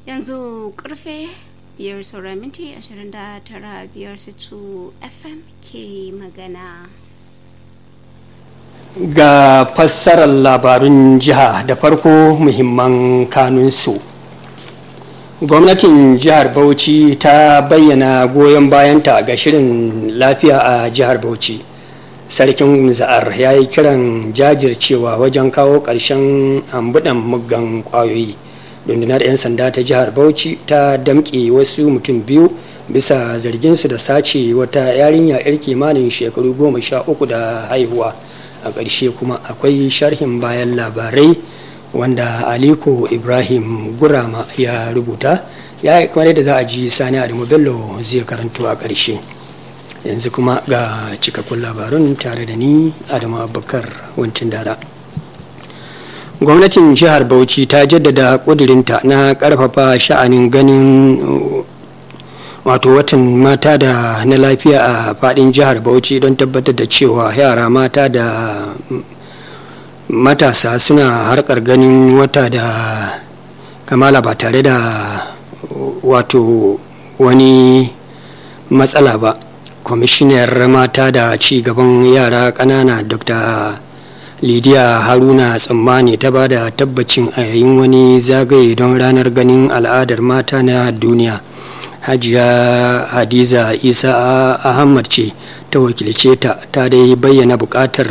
yanzu karfe biyar saura minti 29 biyar situ fm ke magana ga fassarar labarun jiha da farko muhimman kanunsu gwamnatin jihar bauchi ta bayyana goyon bayanta ga shirin lafiya a jihar bauchi sarkin za'ar ya yi kiran jajircewa wajen kawo ƙarshen ambudan muggan ƙwayoyi rundunar 'yan sanda ta jihar bauchi ta damƙe wasu mutum biyu bisa zarginsu da sace wata yarinya 'yar kimanin shekaru goma sha uku da haihuwa a ƙarshe kuma akwai sharhin bayan labarai wanda aliko ibrahim gurama ya rubuta ya kamar da za a ji sani adamu bello zai karanto a ƙarshe yanzu kuma ga cikakkun labarun tare da ni adamu abubakar wancin dada gwamnatin jihar bauchi ta jaddada ƙudurinta na ƙarfafa sha'anin ganin wato watan mata da na lafiya a fadin jihar bauchi don tabbatar da cewa yara mata da matasa suna harkar ganin wata da kamala ba tare da wato wani matsala ba kwamishinar mata da ci gaban yara ƙanana dr lidiya haruna tsammani ta ba da tabbacin a yayin wani zagaye don ranar ganin al'adar mata na duniya hajiya hadiza isa ahmad ce ta wakilce ta ta dai bayyana bukatar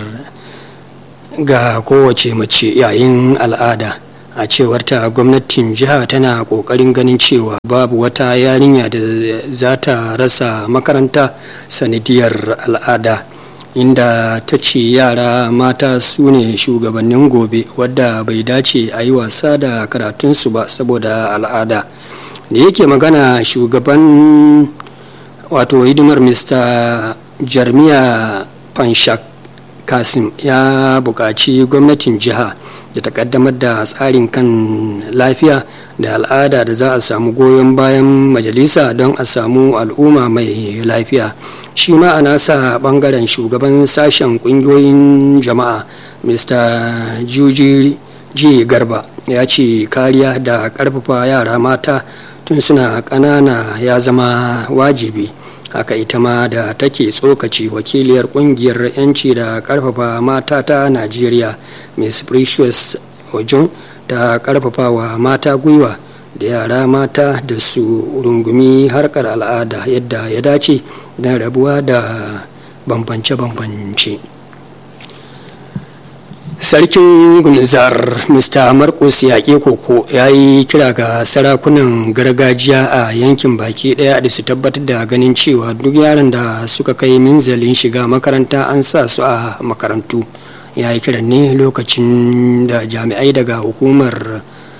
ga kowace mace yayin al'ada a cewar ta gwamnatin jiha tana kokarin ganin cewa babu wata yarinya da za ta rasa makaranta sanadiyar al'ada inda ta ce yara mata su ne shugabannin gobe wadda bai dace a yi wasa da karatunsu ba saboda al'ada da yake magana shugaban wato hidimar mr jarmiya panshak kasim ya buƙaci gwamnatin jiha da ta kaddamar da tsarin kan lafiya da al'ada da za a samu goyon bayan majalisa don a samu al'umma mai lafiya shi ma a nasa bangaren shugaban sashen kungiyoyin jama'a mr juji ji garba ya ce kariya da karfafa yara mata tun suna ƙanana ya zama wajibi haka ita ma da take tsokaci wakiliyar kungiyar 'yanci da karfafa mata ta najeriya miss precious ojon ta karfafa wa mata gwiwa da yara mata da su rungumi harkar al'ada yadda ya dace don rabuwa da bambance-bambance sarkin gunzar mr marcus yaƙe koko ya yi kira ga sarakunan gargajiya a yankin baki ɗaya da su tabbatar da ganin cewa duk yaran da suka kai minzalin shiga makaranta an sa su a makarantu ya yi kiran ne lokacin da jami'ai daga hukumar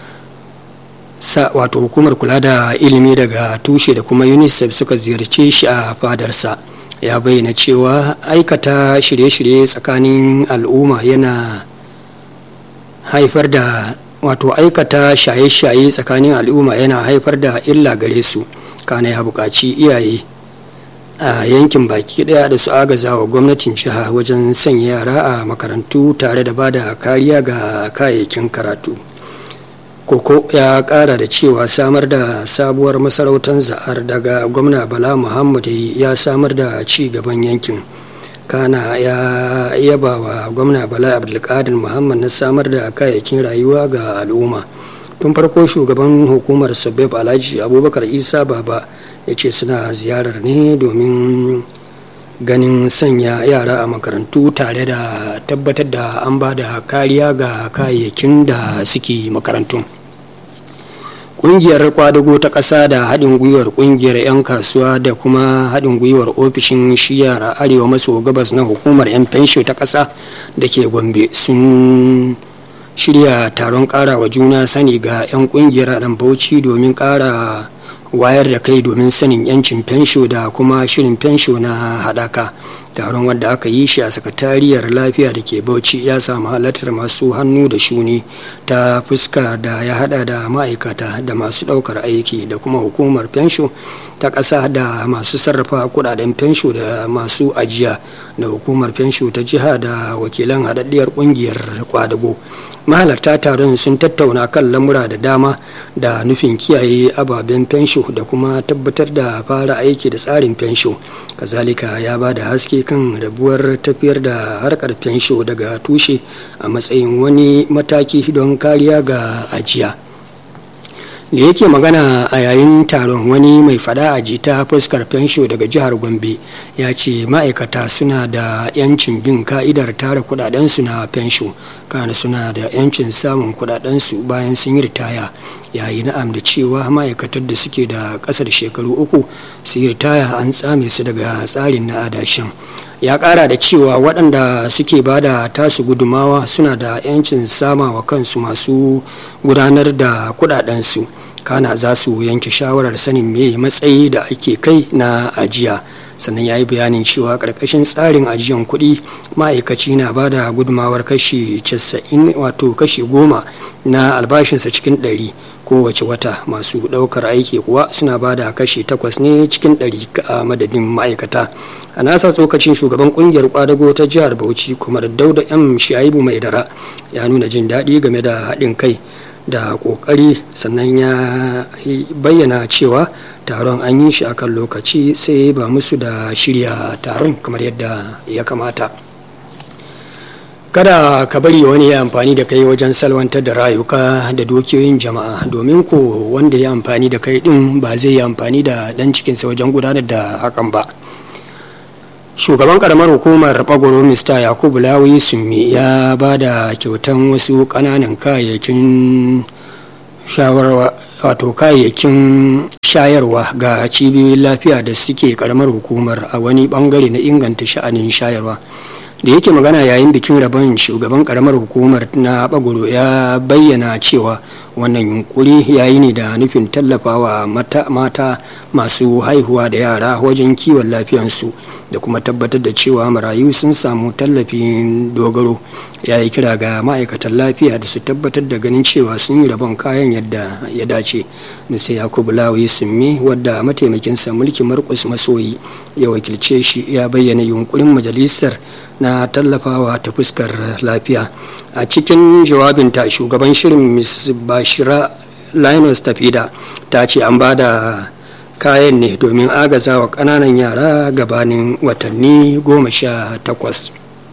wato hukumar kula da ilimi daga tushe da kuma unicef suka ziyarce shi a fadarsa ya bayyana cewa aikata shirye-shirye tsakanin al'umma yana haifar da wato aikata shaye-shaye tsakanin al'umma yana haifar da illa gare su kana ya buƙaci iyaye a yankin baki ɗaya da su agaza wa gwamnatin jiha wajen sanya yara a makarantu tare da ba da kariya ga kayayyakin karatu koko ya kara da cewa samar da sabuwar masarautar za'ar daga gwamna bala muhammad ya samar da ci gaban yankin kana ya yaba wa gwamna bala abdulkadir muhammad na samar da kayayyakin rayuwa ga al'umma tun farko shugaban hukumar sabab alhaji abubakar isa baba ya ce suna ziyarar ne domin ganin sanya yara a makarantu tare da tabbatar da an ba da kariya ga kayayyakin da suke makarantun kungiyar kwadago ta ƙasa da haɗin gwiwar kungiyar 'yan kasuwa da kuma haɗin gwiwar ofishin shiyar arewa maso gabas na hukumar 'yan fensho ta ƙasa da ke gombe sun shirya taron ƙara wa juna sani ga 'yan kungiyar a bauchi domin ƙara wayar da kai domin sanin 'yancin fensho da kuma shirin fensho na haɗaka taron wanda aka yi shi a sakatariyar lafiya da ke bauchi ya samu halartar masu hannu da shuni ta fuska da ya hada da ma'aikata da masu daukar aiki da kuma hukumar fensho ta ƙasa da masu sarrafa kudaden fensho da masu ajiya da hukumar fensho ta jiha da wakilan haɗaɗɗiyar ƙungiyar kwadago mahalarta taron sun tattauna kan lamura da dama da nufin kiyaye ababen fensho da kuma tabbatar da fara aiki da tsarin fensho kazalika ya ba da haske kan rabuwar tafiyar da harkar fensho daga tushe a matsayin wani mataki don kariya ga ajiya da yake magana a yayin taron wani mai fada a jita fuskar fensho daga jihar gombe ya ce ma'aikata suna da 'yancin bin ka'idar tara kudadensu na fensho kana suna da 'yancin samun kudadensu bayan sun yi ritaya yayi na'am da cewa ma'aikatar da suke da ƙasar shekaru uku su yi ritaya an tsame su daga tsarin na adashin ya kara da cewa waɗanda suke ba da tasu gudumawa suna da 'yancin sama wa kansu masu gudanar da kudadensu kana za su yanke shawarar sanin me matsayi da ake kai na ajiya sannan ya yi bayanin cewa ƙarƙashin tsarin ajiyan kuɗi ma'aikaci na ba da gudumawar kashi 90 wato kashi goma na albashinsa cikin ɗari kowace wata masu ɗaukar aiki kuwa suna ba da kashi takwas ne cikin ɗari a madadin ma'aikata a nasa tsokacin shugaban kungiyar kwadago ta jihar bauchi kuma da dauda m shaibu mai dara ya nuna jin daɗi game da haɗin kai da ƙoƙari sannan ya bayyana cewa taron an yi shi akan lokaci sai ba musu da shirya taron kamar yadda ya kamata kada ka bari wani ya amfani da kai wajen salwantar da rayuka da dukiyoyin jama'a domin ko wanda ya amfani da kai din ba zai yi amfani da dan cikinsa wajen gudanar da hakan ba shugaban karamar hukumar bagoro mr yakubu lawi summi ya ba da kyautan wasu kananan kayayyakin shawarwa wato kayayyakin shayarwa ga cibiyoyin lafiya da suke karamar hukumar a wani bangare na inganta sha'anin shayarwa da yake magana yayin bikin rabon shugaban karamar hukumar na bagoro ya bayyana cewa wannan yunkuri yayi ne da nufin tallafawa mata, mata masu haihuwa da yara wajen kiwon lafiyansu da kuma tabbatar da cewa marayu sun samu tallafin dogaro ya yi kira ga ma'aikatan lafiya da su tabbatar da ganin cewa sun yi rabon kayan yadda ya dace mr yakubu lawi summi wadda mataimakinsa mulki markus masoyi ya wakilce shi ya bayyana yunkurin majalisar na tallafawa ta fuskar lafiya a cikin jawabinta shugaban shirin ms bashira linus tafida ta ce an ba da kayan ne domin agazawa ƙananan yara gabanin watanni goma sha takwas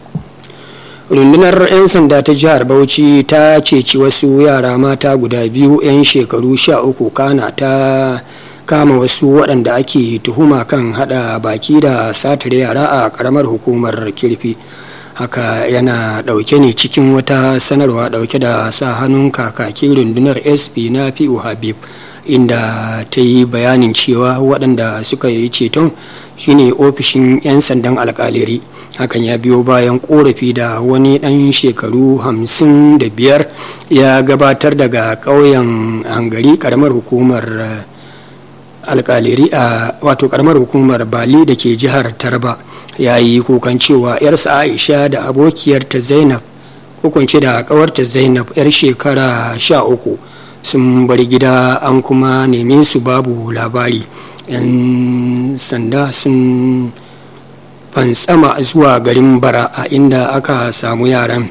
rundunar 'yan sanda ta jihar bauchi ta ceci wasu yara mata guda biyu 'yan shekaru sha uku kana ta kama wasu waɗanda ake tuhuma kan hada baki da satar yara a ƙaramar hukumar kirfi haka yana ɗauke ne cikin wata sanarwa ɗauke da sa hannun kakakin rundunar sp na fi'u habib inda ta yi bayanin cewa waɗanda suka yi ceton shine ofishin 'yan sandan alkaliri hakan ya biyo bayan korafi da wani ɗan shekaru hamsin da biyar ya gabatar daga ƙauyen hangari ƙaramar hukumar alkaliri a wato ƙaramar hukumar bali da ke jihar tarba ya yi kukan cewa 'yarsa aisha da abokiyarta zainab hukunci da ƙawarta zainab 'yar shekara sha uku sun bar gida an kuma neme su babu labari 'yan sanda sun fantsama zuwa garin bara a inda aka samu yaran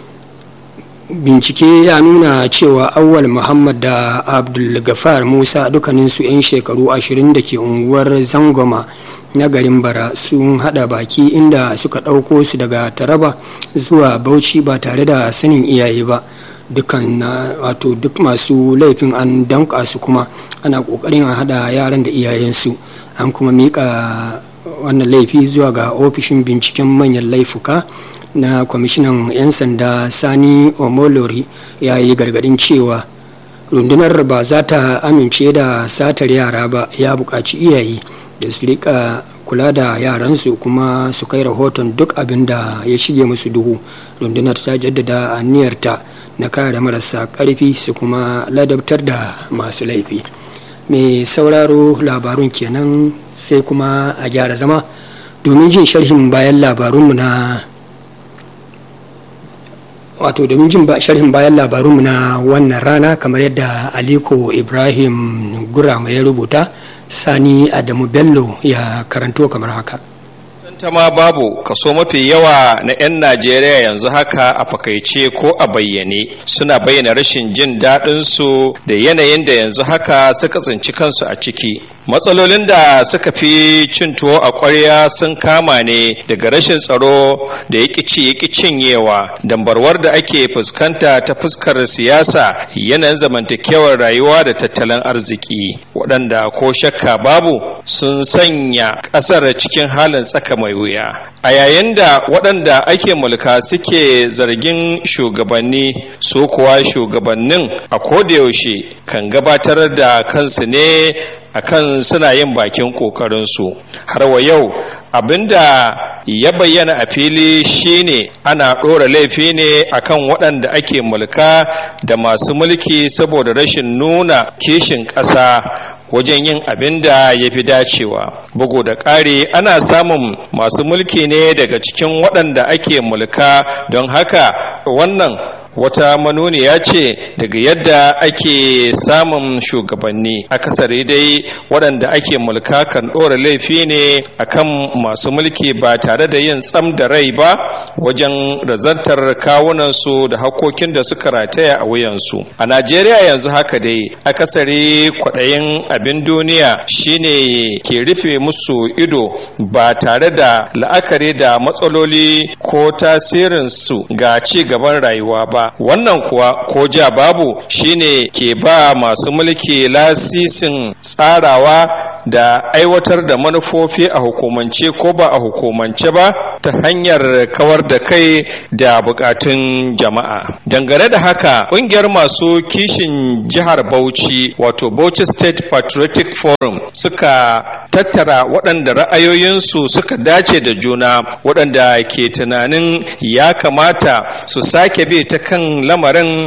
bincike ya nuna cewa awwal muhammad da abdulgafar musa dukkaninsu 'yan shekaru ashirin da ke unguwar zangoma na garin bara sun hada baki inda suka ɗauko su daga taraba zuwa bauchi ba tare da sanin iyaye ba dukkan wato duk masu laifin an danka su kuma ana kokarin a hada yaran da iyayensu an kuma mika wannan laifi zuwa ga ofishin binciken manyan laifuka na kwamishinan 'yan sanda sani omolori ya yi gargadin cewa rundunar ba za ta amince da satar yara ba ya buƙaci iyaye da su rika kula da yaransu kuma su kai rahoton duk abin da ya shige musu duhu rundunar ta jaddada aniyarta na kare marasa ƙarfi su kuma ladabtar da masu laifi mai sauraro labarun kenan sai kuma a gyara zama domin jin sharhin bayan labarunmu na wato domin jin sharhin bayan labarunmu na wannan rana kamar yadda aliko ibrahim gurama ya rubuta sani adamu bello ya karanto kamar haka tantama babu kaso mafi yawa na 'yan najeriya yanzu haka a fakaice ko a bayyane suna bayyana rashin jin daɗinsu da yanayin da yanzu haka suka tsinci kansu a ciki matsalolin da suka fi cin tuwo a ƙwarya sun kama ne daga rashin tsaro da ya ci ya cinyewa dambarwar da ake fuskanta ta fuskar siyasa yanayin zamantakewar rayuwa da tattalin arziki waɗanda ko shakka babu sun sanya ƙasar cikin halin tsaka mai wuya a yayin da waɗanda ake mulka suke zargin shugabanni su kuwa shugabannin a kodayaushe kan gabatar da kansu ne akan suna yin bakin ƙoƙarinsu har wa yau abinda ya bayyana a fili shine ana ɗora laifi ne akan waɗanda ake mulka da masu mulki saboda rashin nuna kishin ƙasa wajen yin abin da ya fi dacewa bugu da ƙari ana samun masu mulki ne daga cikin waɗanda ake mulka don haka wannan wata manuniya ce daga yadda ake samun shugabanni akasari dai waɗanda ake mulka kan ɗora laifi ne akan masu mulki ba tare da yin tsam da rai ba wajen razantar kawunansu da hakokin da suka rataya a wuyansu a najeriya yanzu haka dai akasari kwaɗayin abin duniya shine ke rufe musu ido ba tare da la'akari da matsaloli ko tasirinsu ga ci gaban rayuwa ba wannan kuwa ko ja babu shine ke ba masu mulki lasisin tsarawa da aiwatar da manufofi a hukumance ko ba a hukumance ba ta hanyar kawar da kai da bukatun jama'a dangane da haka ƙungiyar masu kishin jihar bauchi wato bauchi state patriotic forum suka tattara waɗanda ra'ayoyinsu suka dace da juna waɗanda ke tunanin ya kamata su sake bi ta kan lamarin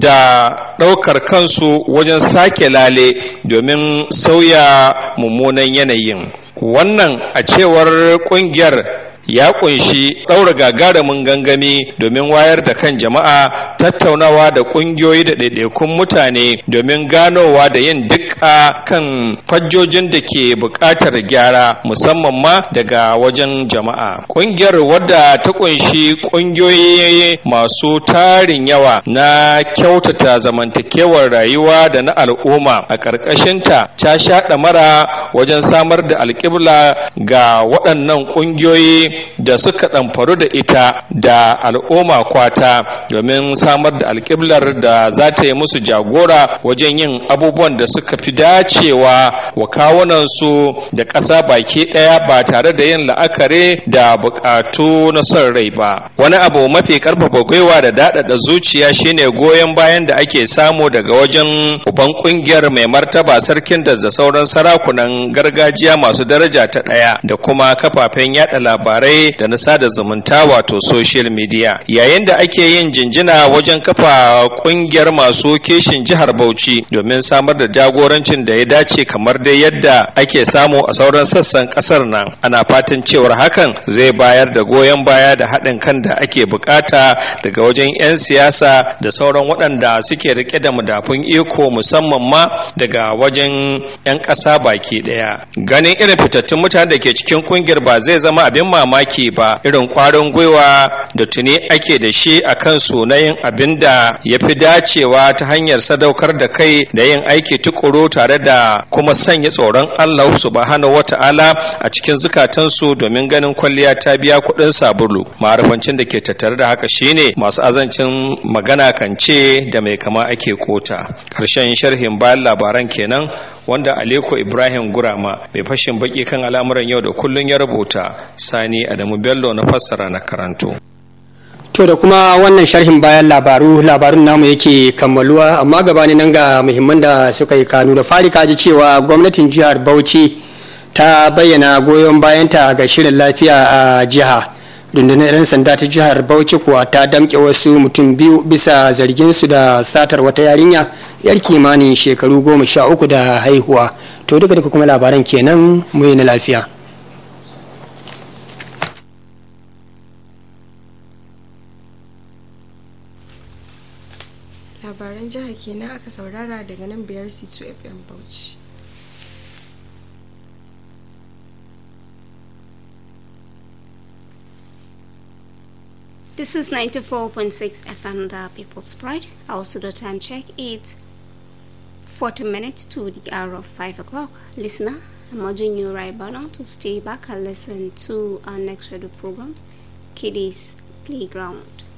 da ɗaukar kansu wajen sake lale domin sauya mummunan yanayin wannan a cewar ƙungiyar ya kunshi ɗaura gagarumin gangami domin wayar da kan jama'a tattaunawa da ƙungiyoyi da ɗaiɗaikun mutane domin ganowa da yin dukka kan fajjojin da ke buƙatar gyara musamman ma daga wajen jama'a ƙungiyar wadda ta kunshi ƙungiyoyi masu tarin yawa na kyautata zamantakewar rayuwa da na al'umma a ƙarƙashinta ta sha ɗamara wajen samar da alƙibla ga waɗannan ƙungiyoyi da suka ɗamfaru da ita da al'umma kwata domin samar da alƙiblar da za ta yi musu jagora wajen yin abubuwan da suka fi dacewa wa kawunansu da ƙasa baki ɗaya ba tare da yin la'akari da buƙatu na son rai ba wani abu mafi ƙarfafa gwiwa da daɗaɗa zuciya shine goyon bayan da ake samu daga wajen uban ƙungiyar mai martaba sarkin da da sauran sarakunan gargajiya masu daraja ta ɗaya da kuma kafafen yada labarai da na sada zumunta wato social media yayin da ake yin jinjina wajen kafa kungiyar masu kishin jihar bauchi domin samar da jagorancin da ya dace kamar dai yadda ake samu a sauran sassan kasar nan ana fatan cewar hakan zai bayar da goyon baya da haɗin kan da ake bukata daga wajen 'yan siyasa da sauran waɗanda suke rike da madafun iko musamman ma daga wajen 'yan ƙasa baki ɗaya ganin irin fitattun mutane da ke cikin kungiyar ba zai zama abin mamaki ba irin kwarin gwiwa da tuni ake da shi a kan na yin abin da ya fi dacewa ta hanyar sadaukar da kai da yin aiki tukuru tare da kuma sanya tsoron Allah subhanahu wata'ala a cikin zukatansu domin ganin kwalliya ta biya kuɗin sabulu ma'arifancin da ke tattare da haka shine masu azancin magana kan ce da mai kama ake kota ƙarshen sharhin bayan labaran kenan wanda Aliko Ibrahim Gurama mai fashin baki kan al'amuran yau da kullun ya rubuta Sani Adamu Bello na fassara na karanto. To da kuma wannan sharhin bayan labaru labarun namu yake kammaluwa amma gabani nan ga muhimman da suka yi kanu da fari kaji cewa gwamnatin jihar Bauchi ta bayyana goyon bayanta ga shirin lafiya a jiha. rundunar 'yan sanda ta jihar bauchi kuwa ta damke wasu mutum biyu bisa zarginsu da satar wata yarinya yar kimanin shekaru goma sha uku da haihuwa to duka duka kuma labaran kenan mu na lafiya jiha kenan aka saurara daga nan biyar c2 fm bauchi This is 94.6 FM, the People's Pride. Also, the time check it's 40 minutes to the hour of 5 o'clock. Listener, I'm urging you right now to stay back and listen to our next radio program, Kiddies Playground.